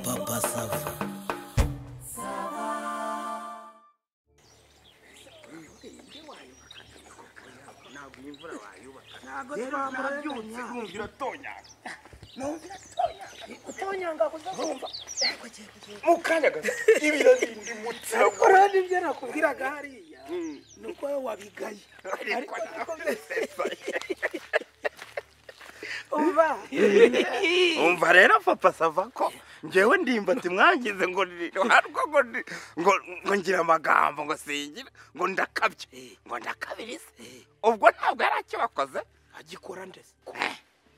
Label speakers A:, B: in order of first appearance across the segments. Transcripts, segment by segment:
A: Papa Sava.
B: ntabwo twabyumva
C: utonyanga kuzumva
D: mukanya gato ibiro bindi mutsako
B: kora n'ibyo nakubwiraga hariya ni uko wowe wabigaye ariko ntabwo uba
D: umva rero papa sava ko njyewe ndimba timwangize ngo nirwarwa ngo ndi- ngo ngo ngira amagambo ngo singira ngo ndakabye ngo ndakabirize ubwo ntabwo yari akibakoze
B: agikora ndetse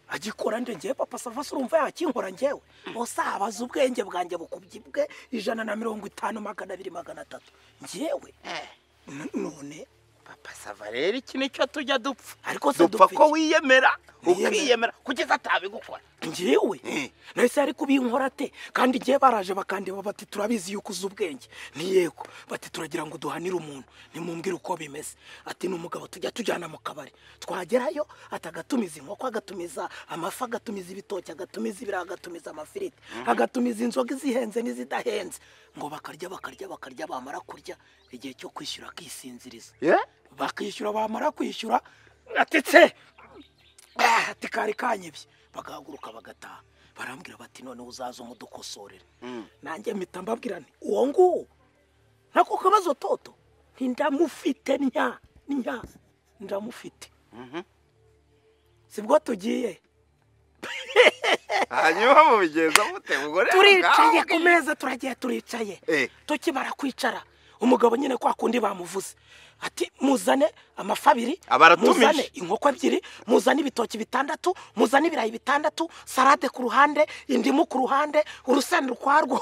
B: agikora ngewe papa sava se urumva yakinkora ngewe bose abaza ubwenge bwanjye bukubye bwe ijana na mirongo itanu magana abiri magana atatu ngewe n- none
D: papa sava rero iki nicyo tujya dupfa
B: ariko se
D: dupfa
B: dupfa
D: ko wiyemera
B: Wiyemera.
D: ukiyemera kugeza atabigukora
B: njyewe
D: Eh.
B: nahise ari kubinkora te kandi igihe baraje bakandeba bati turabizi yuko uzi ubwenge ntiyego bati turagira ngo duhanire umuntu nimumbwire uko bimeze ati ni umugabo tujya tujyana mu kabari twagerayo ati agatumiza inkoko agatumiza amafi agatumiza ibitoki agatumiza ibirayi agatumiza amafiriti agatumiza inzoga izihenze n'izidahenze ngo bakarya bakarya bakarya bamara kurya igihe cyo kwishyura akisinziriza bakishyura bamara kwishyura atetse ati kari kanyibye bagahaguruka bagataha barambwira bati noneho uzaza umudukosorere nanjye mpita mbabwira nti uwo nguwo nako kabazo toto ntindamufite nya nya ndamufite sibwo tugiye
D: hanyuma mubigenza mute ubwo rero
B: turicaye
D: ubwabwo-
B: ku meza turagiye turicaye
D: Eh.
B: tukimara kwicara umugabo nyine kwa kundi bamuvuze ati muzane amafi abiri
D: Abaratumije.
B: muzane inkoko ebyiri muzane ibitoki bitandatu muzane ibirayi bitandatu salade ku ruhande indimu ku ruhande urusenda ukwarwo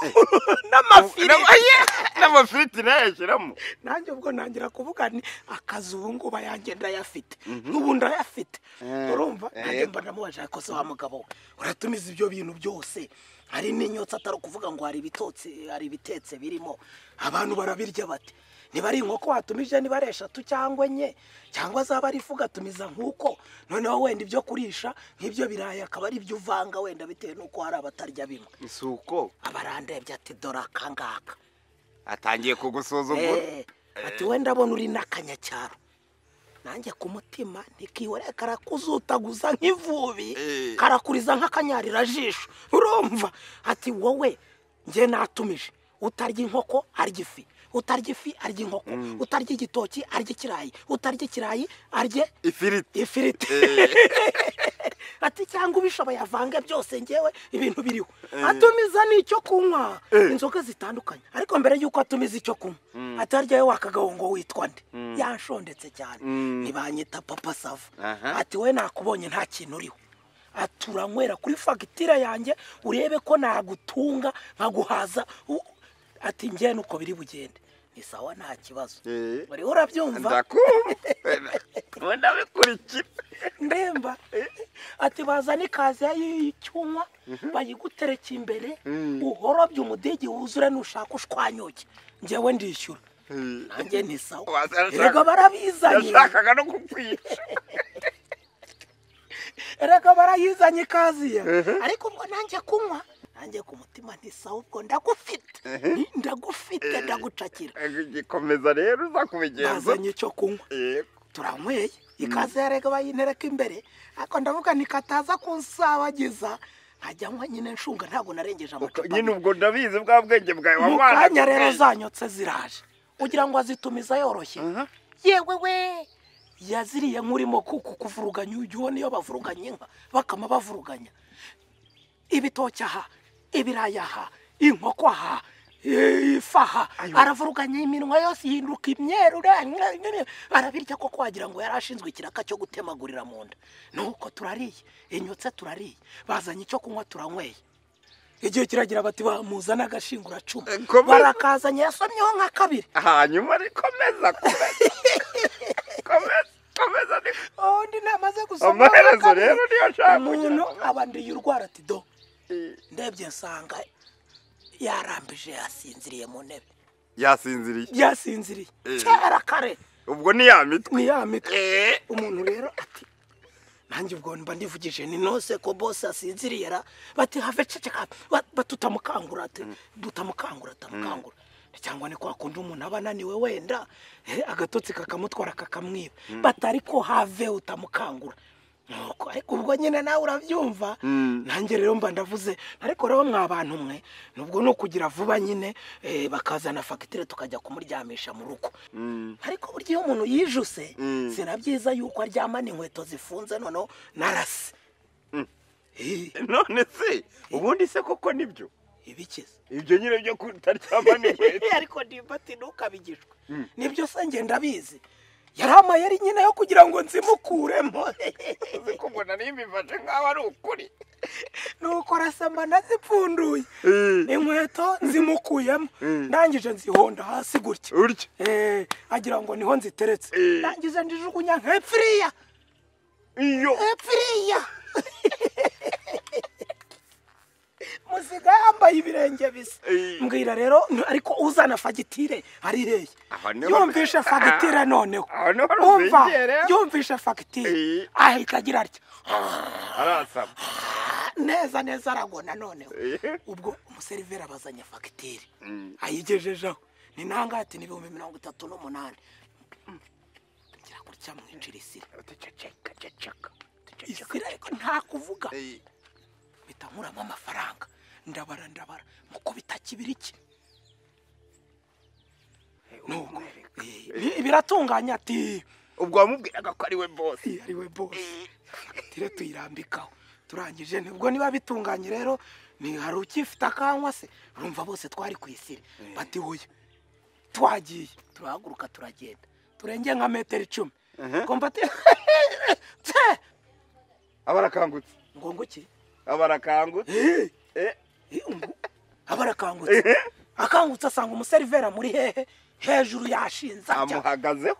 B: n'amafiriti
D: n'amafiriti nayo yashyiramo
B: nanjye ubwo ntangira kuvuga ni akazi ubu ngubu ayanjye ndayafite n'ubu ndayafite urumva nanjye mba ndamubaje ariko se wa mugabo we uratumiza ibyo bintu byose hari n'inyotsi atari ukuvuga ngo hari ibitotsi hari ibitetse birimo abantu barabirya bati niba ari inkoko watumije niba ari eshatu cyangwa enye cyangwa zaba ari ifu ugatumiza nk'uko noneho wenda ibyo kurisha nk'ibyo birayi akaba ari ibyo uvanga wenda bitewe n'uko hari abatarya bimwe
D: si uko
B: abarandebye ati dore akangaka
D: atangiye kugusuzugura
B: Eh, ati wenda abona uri n'akanyacyaro nanjye ku mutima ntikihore karakuzutaguza nk'ivubi
D: Eh.
B: karakuriza nk'akanyarira-jisho urumva ati wowe njye natumije utarya inkoko arya ifi utarya ifi arya inkoko utarya igitoki arya ikirayi utarya ikirayi arya
D: ifiriti
B: ifiriti ati cyangwa ubishoboye avange byose ngewe ibintu biriho atumiza n'icyo kunywa inzoga zitandukanye ariko mbere y'uko atumiza icyo kunywa atarya we wakagaho ngo witwa nde yanshondetse cyane ntibanyita papa sava
D: Aha.
B: ati we nakubonye nta kintu uriho ati uranywera kuri fagitire yanjye urebe ko nagutunga nkaguhaza u- ati njye nuko biri bugende ni sawa nta kibazo
D: Eh.
B: uriho urabyumva
D: ndakumva wenda bikurikira
B: ndemba ati bazane ikaziya y'icyuma bayigutereke imbere uhorobye umudigi wuzure nushaka ushwanyuke njyewe ndishyura nanjye ni sawa
D: Wazana ushaka-
B: erega barabizanye
D: yashakaga no kukwica
B: erega barayizanye ikaziya ariko ubwo nanjye kunywa nanjye ku mutima nti sawa ubwo ndagufite ndagufite ndagucakira
D: gikomeza rero uza kubigenza
B: bazanye icyo kunywa
D: Yego.
B: turanyweye ikaze yarega bayintereka imbere ariko ndavuga ni kataza kunsabagiza nkajya nywa nyine nshunga ntabwo narengeje
D: Uko-
B: amacupa
D: nyine
B: abiri.
D: ubwo ndabizi bwa bwenge bwawe
B: mu
D: wabanaga
B: kanya rero
D: ubwenge.
B: zanyotse ziraje ugira ngo azitumiza yoroshye
D: Aha.
B: yewe we yaziriye nkurimo kuko kuvuruganya uyu niyo bavuruganya inka bakama bavuruganya ibitoki aha ibirayi aha inkoko aha eh, ifi aha aravuruganya iminwa yose ihinduka imyeru ra- ra- ra- arabirya koko wagira ngo yari ashinzwe ikiraka cyo gutemagurira mu nda nuko turariye inyotse turariye bazanye icyo kunywa turanyweye igihe kiragira bati bamuza n'agashinguracumu
D: Eh, komeza.
B: barakazanye yasomyeho nka kabiri
D: hanyuma ari komeza komeza komeza komeza ni
B: Oh, ndi namaze gusoma
D: Amaherezo
B: kabiri.
D: rero niyo nshaka kugira
B: umuntu
D: ngo-
B: aba ndiye urwara ati do ndebye nsanga yarambije yasinziriye mu ntebe
D: yasinziriye
B: yasinziriye
D: Eh.
B: kera kare
D: ubwo ni ya mitwe
B: ni ya mitwe
D: Eh.
B: umuntu rero ati nanjye ubwo mba ndivugije ni nose ko bose asinziriye ra bati have ceceka ba- ba- tutamukangura ati, tutamukangura tutamukangura cyangwa ni kwa kundi umuntu aba ananiwe wenda eh, agatotsi kakamutwara kakamwiba batari ko have utamukangura nuko ariko ubwo nyine nawe urabyumva nanjye rero mba ndavuze ariko rero mwa bantu mwe nubwo ni ukugira vuba nyine eh, bakazana fagitire tukajya kumuryamisha mu rugo ariko burya iyo umuntu yijuse si na byiza yuko aryamana inkweto zifunze noneho narase Eh,
D: none se ubundi se koko nibyo
B: ibikiza
D: ibyo nyine byo kutaryama n'inkweto
B: ariko nimba ati ntukabigishwe nibyo se ngenda abizi yari amayeri nyine yo kugira ngo nzimukuremo
D: uzi ko mbona n'imbifashe nk'aho ari ukuri
B: nuko arasamba ndazipfunduye
D: Eh.
B: inkweto nzimukuyemo
D: Eh.
B: ndangije nzihonda hasi gutya
D: urya
B: Eh, agira ngo niho nziteretse
D: Eh.
B: ndangije ndijugunya nk'epfiriya
D: iyo
B: epfiriya musiga yambaye ibirenge bisa
D: Eh.
B: mbwira rero n- ariko uzana fagitire arireye
D: Aho niho-
B: yumvishe fagitire noneho
D: Aho niho
B: umva
D: ruzingera.
B: yumvishe fagitire
D: Eh.
B: ahita agira atya
D: arasaba
B: neza neza aragona noneho
D: Eh.
B: ubwo umuseriveri abazanya fagitire ayigejejeho ni nangati n'ibihumbi mirongo itatu n'umunani ngira gutya mwinjira isira
D: ceceka ceceka
B: isira ariko nta kuvuga
D: Eh,
B: mpita nkuramo amafaranga ndabara ndabara muko bitakibiriki nuko eh, bi- biratunganya ati
D: ubwo wamubwiraga ko ari we bosi
B: "Eh, ari we bosi fagitire tuyirambikaho turangije nibwo niba bitunganye rero ni hari ukifite akanywa se urumva bose twari ku isire bati hoya twagiye turahaguruka turagenda turenge nka metero icumi ngo mbati tse
D: abarakangutse
B: ngo ngo iki
D: abarakangutse
B: Eh,
D: Eh,
B: eh, ngo- aba arakangutse akangutse asanga umuserivera muri hehe hejuru yashinze atya
D: amuhagazeho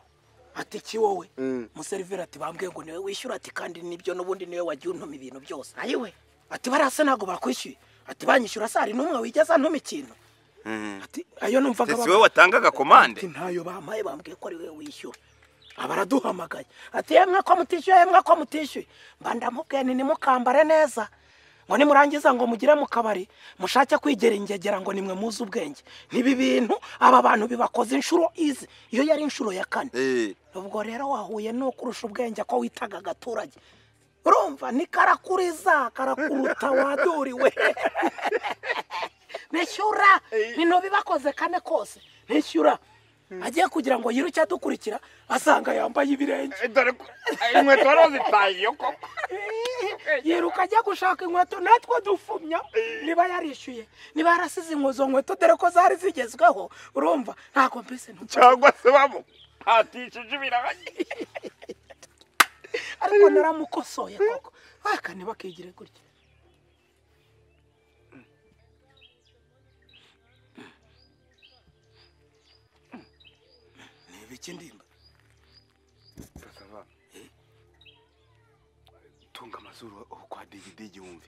B: ati iki wowe
D: Mm.
B: umuserivera ati bambwiye ngo niwe wishyura ati kandi nibyo n'ubundi niwe wagiye untuma ibintu byose ayiwe ati bariya se ntabwo bakwishyuye ati banyishyura se hari n'umwe wigeze antuma ikintu ati ayo numvaga
D: si
B: bavuga."
D: we watangaga komande
B: ati ntayo bampaye bambwiye ko ari we wishyura aba araduhamagaye ati yemwe ko mutishyuye yemwe ko mutishyuye mba ndamubwiye ni nimukambare neza ngo nimurangiza ngo mugire mu kabari mushake kwigera ingegera ngo nimwe muzi ubwenge nibi bintu aba bantu bibakoze inshuro izi iyo yari inshuro ya kane
D: Eh,
B: ubwo rero wahuye no kurusha ubwenge ko witaga agaturage urumva ni karakuriza karakuruta waduriwe nishyura bino bibakoze kane kose nishyura agiye kugira ngo yiruke adukurikira asanga yambaye ibirenge
D: eh, dore ko eh, inkweto wari wazitaye iyo koko
B: yiruka ajya gushaka inkweto natwe dufumya niba yarishyuye niba yarasize izo nkweto dore ko zari zigezweho urumva ntabwo mbese ntumva
D: cyangwa se bamuhatishije ibiraha
B: ariko naramukosoye koko aka ntibakigire gutya ni ibiki ndimba
D: Basava, eh, tunga amazuru aho kwa digidigi wumve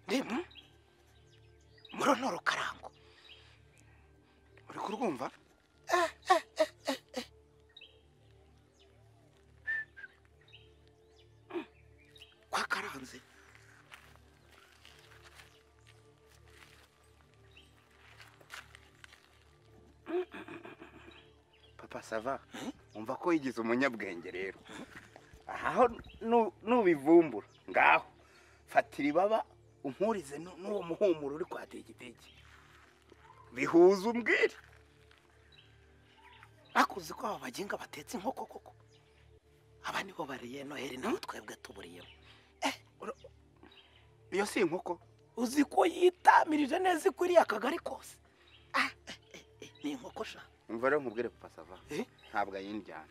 B: ndimba murono rukarango
D: uri kurwumva
B: kwa karanze
D: papa sava umva ko yigize umunyabwenge rero aho nu- nubivumbura ngaho fatira ibaba umpurize nu- n'uwo muhumuro uri kwa digidigi bihuza umbwire
B: bakuzi ko aba baginga batetse inkoko koko aba nibo bariye noheli naho twebwe tuburiyemo
D: iyo si inkoko
B: uzi ko yitamirije neza ikwiriye akagari kose Ah, eh, eh, eh, ni inkoko sha
D: umva rero nkubwire papa sava
B: Eh?
D: ntabwo ayindyana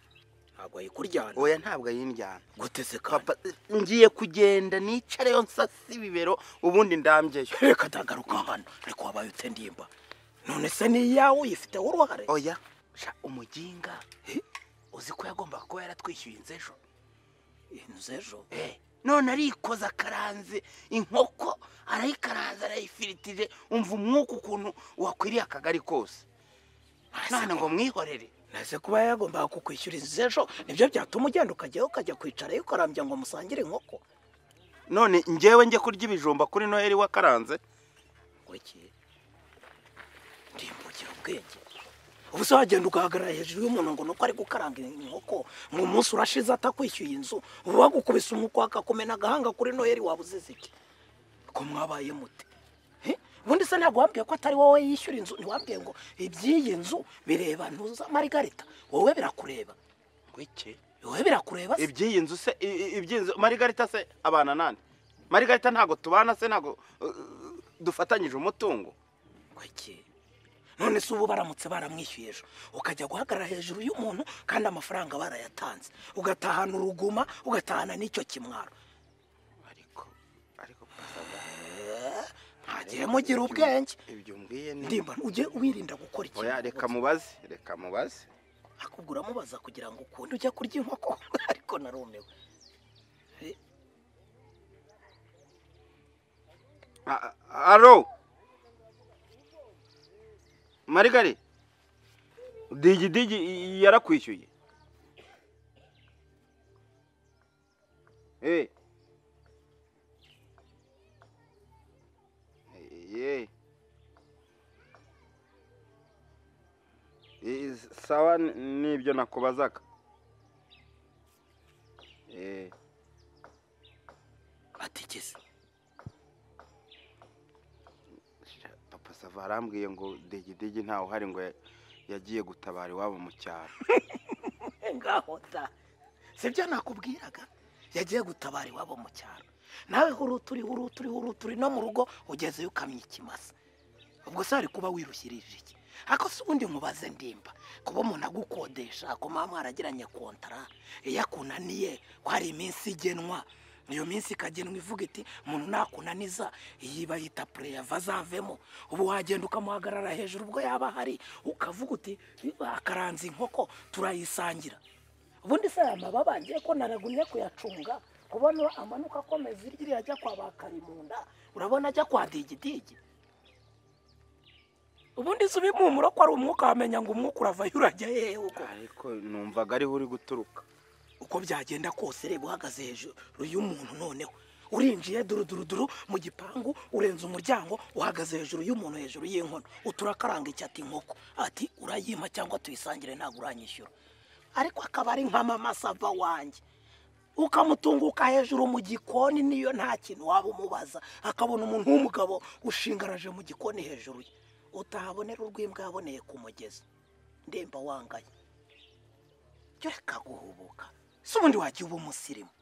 B: ntabwo ayikuryana
D: oya ntabwo ayindyana
B: guteze kapa
D: papa ngiye kugenda nicareyo nsasi ibibero ubundi ndambyeyo
B: reka ndagaruka hano ariko wabaye utendimba none se ni iyawe uyifiteho uruhare
D: oya sha umuginga uzi ko yagombaga kuba yaratwishyuye inzu ejo
B: inzu ejo
D: none arikoza akaranze inkoko arayikaranze arayifiritije umva umwuka ukuntu wakwiriye akagari kose none ngo mwihorere
B: nese kuba yagombaga kukwishyuririza ejo nibyo byatuma ugenda ukajyayo ukajya kwicarayo ukarambya ngo musangire inkoko
D: none njyewe njye kurya ibijumba kuri noheli wakaranze
B: iki ndimbukira ubwenge ubu se wagenda ugahagarara hejuru y'umuntu ngo nuko ari gukaranga inkoko ngo umunsi urashize atakwishyuye inzu ubu bagukubise umwuka wakakumena agahanga kuri noheli waba uzize iki ko mwabaye mute He? ubundi se ntabwo wambwiye ko atari wowe yishyura inzu ntiwambwiye ngo iby'iyi nzu bireba ntuza marigarita wowe birakureba
D: ngwiki
B: wowe birakureba se
D: iby'iyi nzu se i- i- iby'iyi nzu marigarita se abana nande marigarita ntabwo tubana se ntabwo uh, dufatanyije umutungo
B: Kuki? none se ubu baramutse baramwishyuye ejo ukajya guhagarara hejuru y'umuntu kandi amafaranga barayatanze ugatahana uruguma ugatahana n'icyo kimwaro
D: ariko ariko papa,
B: ntagihe mugira ubwenge
D: ibyo umbwiye ni
B: ndimba ujye wirinda gukora
D: oya
B: ikintu
D: reka mubaze reka mubaze
B: akugura amubaza kugira ngo ukunde ujya kurya inkoko ariko narumiwe Eh,
D: A- a- alo marigari digi digi y- yarakwishyuye Eh. Eh, eh. Eh, sawa n- nibyo nakubazaga Eh.
B: atigeze
D: Sha- papa sava arambwiye ngo degidegi ntawe uhari ngo ya- yagiye gutabara iwabo mu cyaro
B: ngaho ta sibyo nakubwiraga yagiye gutabara iwabo mu cyaro nawe huruturi huruturi huruturi no mu rugo ugezeyo ukamya ikimasa ubwo se hari kuba wirushyirije iki ariko se ubundi nkubaze ndimba kuba umuntu agukodesha ku mama mwaragiranye kontara iyo akunaniye ko hari iminsi igenwa iyo minsi ikagenwa ivuga iti umuntu nakunaniza iyi bayita pureyava azavemo ubu wagenda ukamuhagarara hejuru ubwo yaba ahari ukavuga uti akaranze inkoko turayisangira ubundi se aya mababa ngiye ko naragumye kuyacunga kubona amanuka akomeza iryo ajya kwa ba karimunda urabona ajya kwa digidigi ubundi se ubimumuro ko ari umwuka wamenya ngo umwuka uravayo urajya hehe uko
D: ariko numvaga ariho uri guturuka
B: uko byagenda kose reba uhagaze hejuru y'umuntu noneho urinjiye duruduruduru mu gipangu urenze umuryango uhagaze hejuru y'umuntu hejuru y'inkono uturakaranga icyo ati inkoko ati urayima cyangwa tuyisangire ntabwo uranyishyura ariko akaba ari nk'amamasava wanjye ukamutunguka hejuru mu gikoni niyo nta kintu waba umubaza akabona umuntu w'umugabo ushingaraje mu gikoni hejuru ye utahabonera urw'imbwa yaboneye ku mugezi ndemba wangaye reka guhubuka si ubundi wajya uba umusirimu